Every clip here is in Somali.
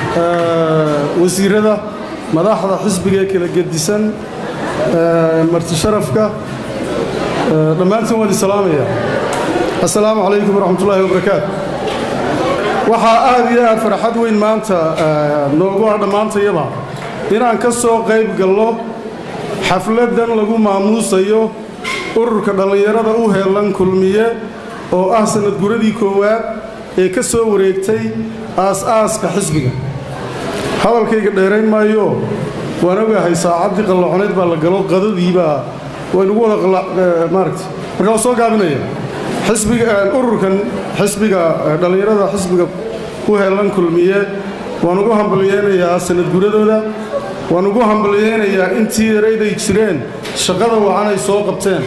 wasiirada madaxda xisbiga ee kala gedisan marti sharafka dhammaantiin waan isalaamaya assalaamu calaykum waraxmat ullaahi wabarakaatu waxaa aad iyo aad farxad weyn maanta noogu ah dhammaantayaba inaan ka soo qayb gallo xafladdan lagu maamuusayo ururka dhallinyarada u heellan kulmiye oo ah sanad guradii koowaad ee ka soo wareegtay aas-aaska xisbiga hadalkayga dheerayn maayo waan ogahay saacaddii qallaconeyd baa la galo qadadiibaa waynugu wada maaragta marka waa soo gaabinaya xisbiga ururkan xisbiga dhallinyarada xisbiga u heellan kulmiye waan ugu hambalyeynayaa sanad guradooda waan ugu hambalyeynayaa intii yarayday jireen shaqada wacan ay soo qabteen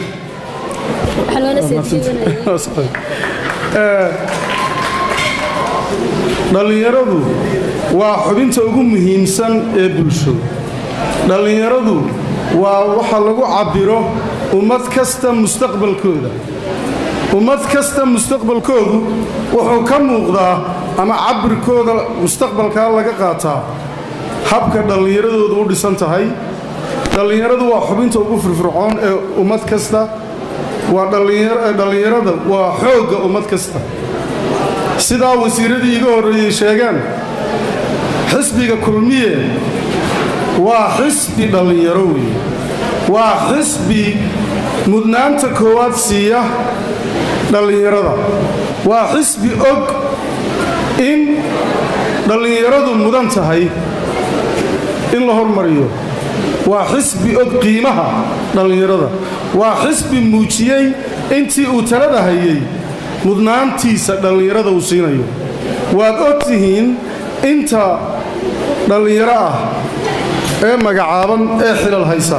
dhallinyaradu waa xubinta ugu muhiimsan ee bulsho dhallinyaradu waa waxa lagu cabbiro ummad kasta mustaqbalkooda ummad kasta mustaqbalkoodu wuxuu ka muuqdaa ama cabbirkooda mustaqbalkaa laga qaataa habka dhallinyaradoodu u dhisan tahay dhallinyaradu waa xubinta ugu firfircoon ee ummad kasta waa dhallinyarada waa xoogga ummad kasta sidaa wasiiradii iga horreeyey sheegaan xisbiga kulmiye waa xisbi dhallinyaro weeye waa xisbi mudnaanta koowaad siiya dhallinyarada waa xisbi og in dhallinyaradu mudan tahay in la hormariyo waa xisbi og qiimaha dhallinyarada waa xisbi muujiyey intii uu talada hayay mudnaantiisa dhallinyarada uu siinayo waad og tihiin inta dhallinyaro ah ee magacaaban ee xilal haysa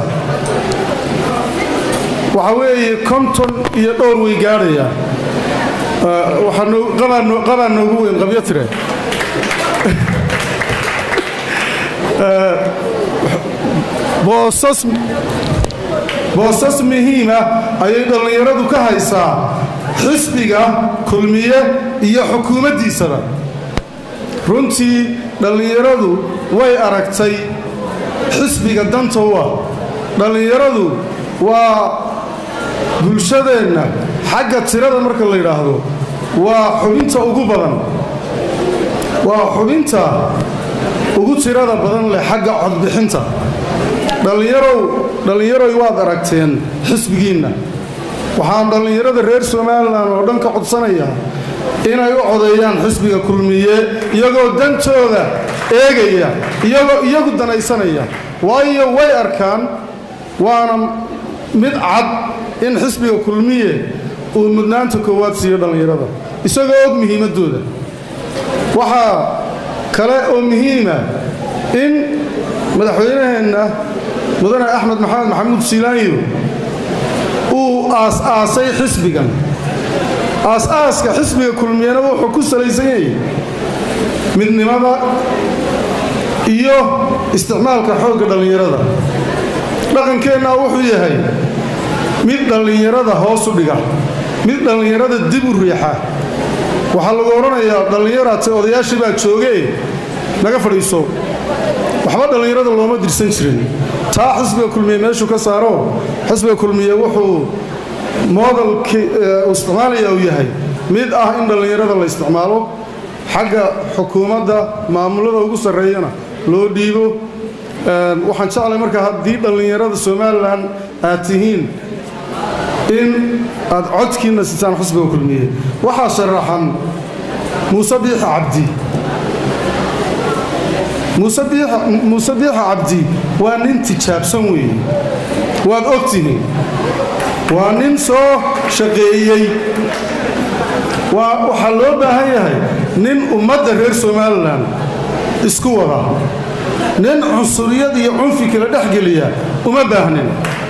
waxaa weeye konton iyo dhowr way gaadhayaa qabaa noogu weyn qabyo tire boosas muhiima ayay dhallinyaradu ka haysaa xisbiga kulmiye iyo xukuumaddiisaba runtii dhallinyaradu way aragtay xisbiga danta u ah dhallinyaradu waa bulshadeenna xagga tirada marka la yidhaahdo waa xubinta ugu badan waa xubinta ugu tirada badan leh xagga codbixinta dhallinyarow dhallinyaroy waad aragteen xisbigiinna waxaan dhallinyarada reer somalilan oo dhan ka codsanayaa inay u codeeyaan xisbiga kulmiye iyagoo dantooda eegaya iyagoo iyagu danaysanaya waayo way arkaan waana mid cad in xisbiga kulmiye uu mudnaanta koowaad siiyo dhallinyarada isagoo og muhiimaddooda waxaa kale oo muhiima in madaxweynaheenna mudane axmed maxamed maxamuud siilaanyo uu aas-aasay xisbigan aas-aaska xisbiga kulmiyena wuxuu ku salaysan yahay midnimada iyo isticmaalka xoogga dhallinyarada dhaqankeennaa wuxuu yahay mid dhallinyarada hoos u dhiga mid dhallinyarada dib u riixa waxaa lagu odhanayaa dhallinyaraate odayaashii baa joogee naga fadhiiso waxba dhallinyarada looma dirsan jirin taa xisbiga kulmiye meeshuu ka saaro xisbiga kulmiye wuxuu moodalki isticmaalaya uu yahay mid ah in dhallinyarada la isticmaalo xagga xukuumadda maamulada ugu sarreeyana loo dhiibo waxaan jeclay markaa haddii dhallinyarada somalilan aad tihiin in aad codkiinna sitaan xisbiga kulmiye waxaa sharaxan muuse biixa cabdi muuse biixa cabdi waa nin tijaabsan weeye waad og tihiin waa nin soo shaqeeyey waxaa loo baahan yahay nin ummadda reer somalilan isku wada nin cunsuriyad iyo cunfi kala dhex geliya uma baahnin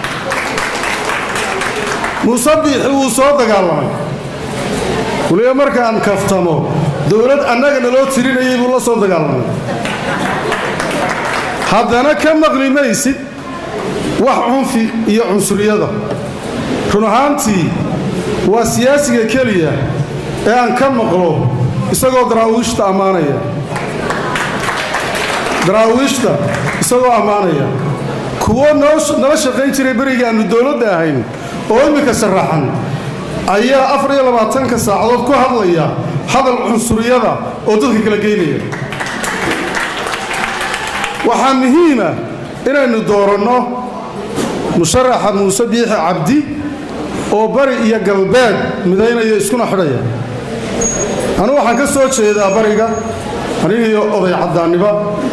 muuse biixi wuu soo dagaalamay waliba markaan kaftamo dowlad annaga naloo tirinayay buu la soo dagaalamay haddana ka maqli maysid wax cunfi iyo cunsuriyada run ahaantii waa siyaasiga keliya ee aan ka maqlo isagoo daraawiishta ammaanaya daraawiishta isagoo ammaanaya kuwo nala shaqayn jiray berigii aannu dowladda ahayn oo iminka sharaxan ayaa afar iyo labaatanka saacadood ku hadlaya hadal cunsuriyada oo dadka kala geynaya waxaa muhiima inaynu dooranno musharaxa muuse biixi cabdi oo bari iyo galbeed midaynaya iskuna xidhaya anugu waxaan ka soo jeedaa bariga anigiiyo oday caddaanniba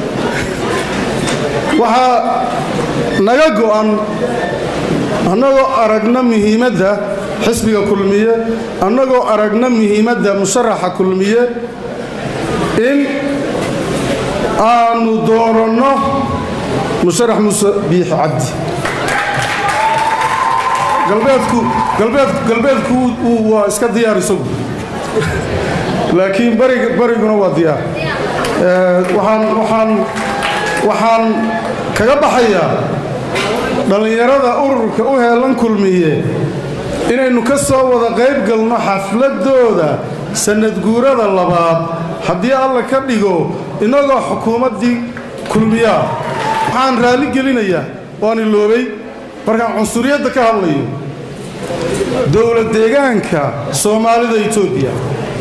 waxaa naga go'an annagoo aragna muhiimadda xisbiga kulmiye annagoo aragna muhiimadda musharaxa kulmiye in aanu dooranno musharax muuse biixi cabdi galbeedku waa iska diyaar isagu laakiin bariguna waa diyaar waxaan kaga baxayaa dhallinyarada ururka u heelan kulmiye inaynu ka soo wada qayb galno xafladooda sannadguurada labaad haddii alla ka dhigo innagoo xukuumaddii kulmiyaa waxaan raalli gelinayaa waan iloobay markaan cunsuriyadda ka hadlayo dowlad deegaanka soomaalida etoobiya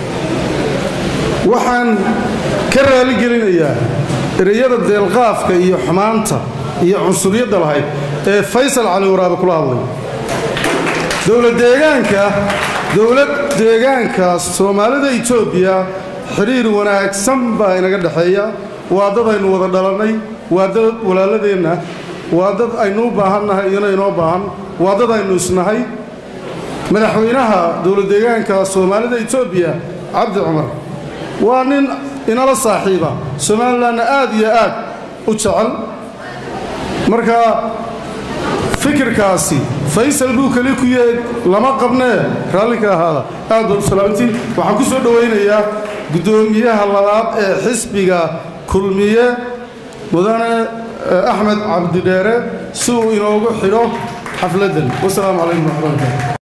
waxaan ka raali gelinayaa ereyada deelqaafka iyo xumaanta iyo cunsuriyadda lahayd ee faysal cali waraabe kula hadlay dowladdeegaanka dowlad deegaanka soomaalida etoobiya xidhiir wanaagsan baa inaga dhexeeya waa dad aynu wada dhalannay waa dad walaaladeenna waa dad aynu u baahannahay iyona inoo baahan waa dad aynu isnahay madaxweynaha dowladdeegaanka soomaalida etoobiya cabdi cumar waa nin inala saaxiiba somalilanna aad iyo aad u jecel marka fikirkaasi faysal buu keli ku yeed lama qabnee raallinka ahaada aad baad u salaamantiin waxaan ku soo dhowaynayaa guddoomiyaha labaad ee xisbiga kulmiye mudane axmed cabdidheere si uu inoogu xidho xafladdan wasalaamu calaykum waraxmatullahi